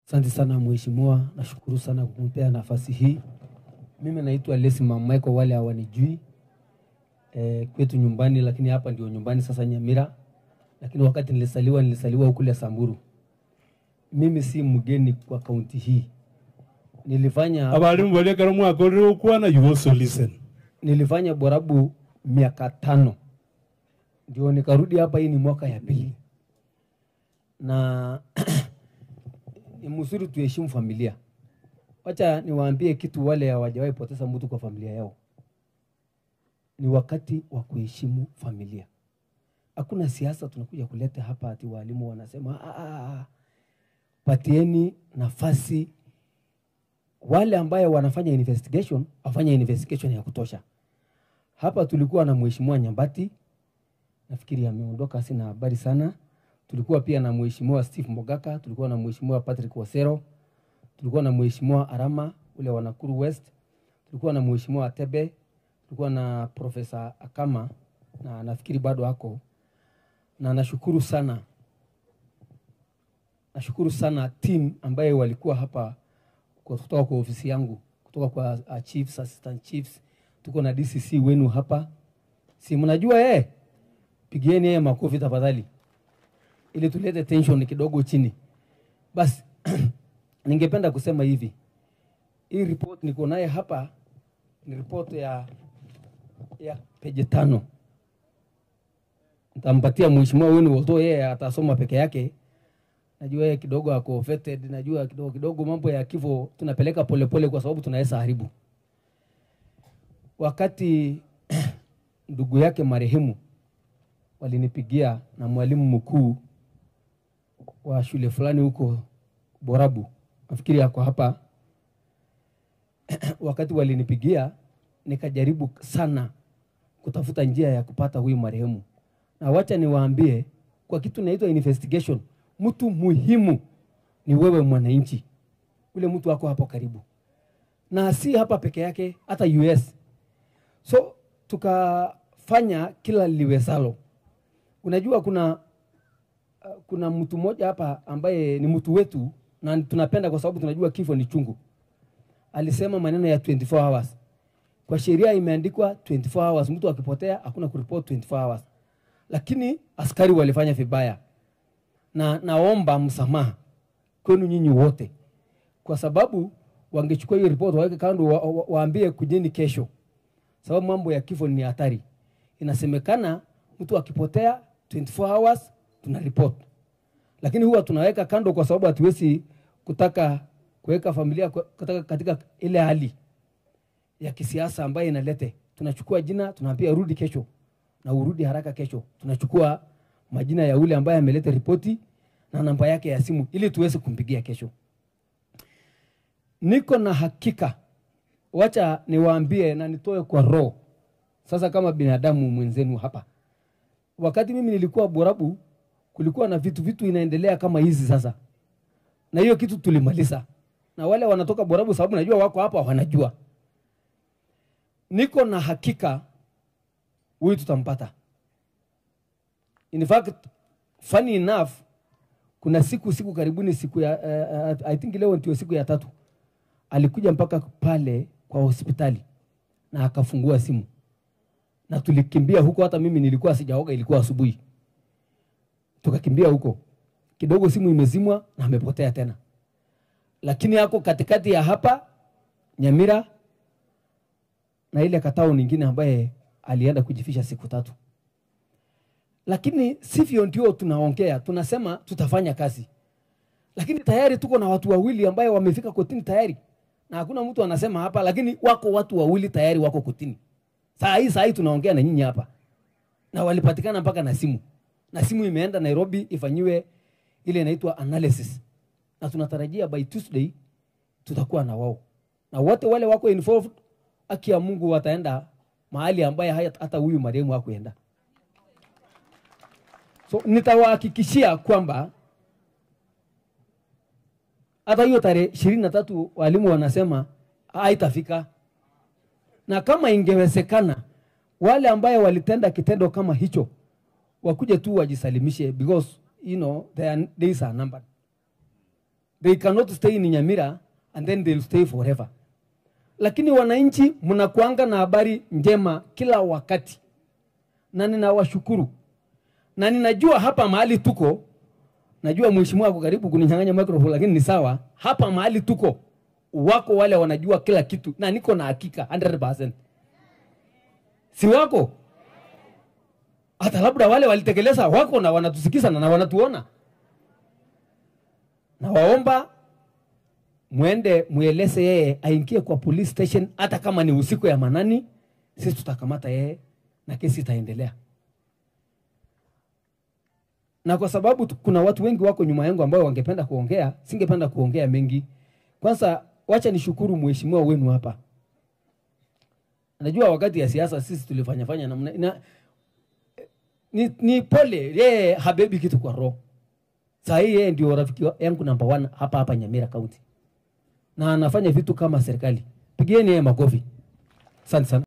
Asante sana mheshimiwa, nashukuru sana kwa kunipea nafasi hii. Mimi naitwa Lesi Mamae kwa wale hawanijui e, kwetu nyumbani, lakini hapa ndio nyumbani sasa Nyamira, lakini wakati nilisaliwa nilisaliwa kule Samburu. Mimi si mgeni kwa kaunti hii, nilifanya abalimu balekera omwaka orire okwana you also listen nilifanya Borabu miaka tano ndio nikarudi hapa. Hii ni mwaka ya pili, na ni mzuri tuheshimu familia. Wacha niwaambie kitu, wale hawajawahi poteza mtu kwa familia yao, ni wakati wa kuheshimu familia. Hakuna siasa tunakuja kuleta hapa ati walimu wanasema "Ah, ah, ah, patieni nafasi wale ambaye wanafanya investigation wafanye investigation ya kutosha. Hapa tulikuwa na mheshimiwa Nyambati, nafikiri ameondoka, sina habari sana. Tulikuwa pia na mheshimiwa Steve Mogaka, tulikuwa na mheshimiwa Patrick Wasero, tulikuwa na mheshimiwa Arama ule wa Nakuru West, tulikuwa na mheshimiwa Atebe, tulikuwa na Profesa Akama na nafikiri bado ako, na nashukuru sana, nashukuru sana team ambaye walikuwa hapa kwa- kutoka kwa ofisi yangu, kutoka kwa uh, chiefs, assistant chiefs, tuko na DCC wenu hapa, si mnajua eh? Pigieni yeye makofi tafadhali, ili tulete tension kidogo chini. Basi ningependa kusema hivi, hii report niko naye hapa ni report ya ya peji tano. Nitampatia mheshimiwa wenu, although yeye atasoma peke yake najua yeye kidogo ako vetted, najua kidogo kidogo mambo ya kifo tunapeleka polepole kwa sababu tunaweza haribu. Wakati ndugu yake marehemu walinipigia na mwalimu mkuu wa shule fulani huko Borabu, nafikiri ako hapa. Wakati walinipigia nikajaribu sana kutafuta njia ya kupata huyu marehemu, na wacha niwaambie kwa kitu inaitwa investigation, mtu muhimu ni wewe mwananchi, ule mtu wako hapo karibu, na si hapa peke yake, hata US. So tukafanya kila liwezalo. Unajua kuna uh, kuna mtu mmoja hapa ambaye ni mtu wetu na tunapenda kwa sababu tunajua kifo ni chungu. Alisema maneno ya 24 hours. Kwa sheria imeandikwa 24 hours, mtu akipotea hakuna kuripoti 24 hours, lakini askari walifanya vibaya na naomba msamaha kwenu nyinyi wote, kwa sababu wangechukua hiyo ripoti waweke kando, wa, wa, waambie kujeni kesho, sababu mambo ya kifo ni hatari. Inasemekana mtu akipotea 24 hours tuna report, lakini huwa tunaweka kando kwa sababu hatuwezi kutaka kuweka familia kwa- kutaka katika ile hali ya kisiasa ambayo inalete. Tunachukua jina tunaambia rudi kesho, na urudi haraka kesho. Tunachukua majina ya ule ambaye ameleta ripoti na namba yake ya simu ili tuweze kumpigia kesho. Niko na hakika, wacha niwaambie na nitoe kwa roho sasa, kama binadamu mwenzenu hapa. Wakati mimi nilikuwa Borabu, kulikuwa na vitu vitu inaendelea kama hizi sasa, na hiyo kitu tulimaliza, na wale wanatoka Borabu, sababu najua wako hapa, wanajua. Niko na hakika huyu tutampata. In fact, funny enough, kuna siku siku karibuni siku ya uh, uh, I think leo ndio siku ya tatu alikuja mpaka pale kwa hospitali na akafungua simu na tulikimbia huko, hata mimi nilikuwa sijaoga, ilikuwa asubuhi, tukakimbia huko kidogo, simu imezimwa na amepotea tena, lakini ako katikati ya hapa Nyamira na ile katao nyingine ambaye alienda kujifisha siku tatu lakini sivyo ndio tunaongea, tunasema tutafanya kazi, lakini tayari tuko na watu wawili ambaye wamefika kotini tayari, na hakuna mtu anasema hapa, lakini wako watu wawili tayari wako kotini saa hii. Saa hii tunaongea na nyinyi hapa, na walipatikana mpaka na simu, na simu imeenda Nairobi ifanyiwe ile inaitwa analysis, na tunatarajia by Tuesday tutakuwa na wao, na wote wale wako involved, haki ya Mungu wataenda mahali ambaye haya- hata huyu marehemu hakuenda. So nitawahakikishia kwamba hata hiyo tarehe ishirini na tatu walimu wanasema haitafika, na kama ingewezekana wale ambaye walitenda kitendo kama hicho wakuje tu wajisalimishe, because you know their days are numbered. they cannot stay in Nyamira and then they'll stay forever. Lakini wananchi mnakuanga na habari njema kila wakati, na ninawashukuru na ninajua hapa mahali tuko, najua mheshimiwa ako karibu kuninyang'anya microphone, lakini ni sawa. Hapa mahali tuko wako wale wanajua kila kitu, na niko na hakika 100%. Si wako? Hata labda wale walitekeleza wako na wanatusikiza na wanatuona. Na waomba mwende mweleze yeye aingie kwa police station, hata kama ni usiku ya manani, sisi tutakamata yeye na kesi itaendelea. Na kwa sababu tu- kuna watu wengi wako nyuma yangu ambao wangependa kuongea, singependa kuongea mengi. Kwanza wacha nishukuru mheshimiwa wenu hapa. Najua wakati ya siasa sisi tulifanya fanya namna na, ni, ni pole yeye habebi kitu kwa roho. Saa hii yeye ndio rafiki wa- yangu number one hapa hapa Nyamira County, na anafanya vitu kama serikali. Pigieni yeye makofi. Asante sana.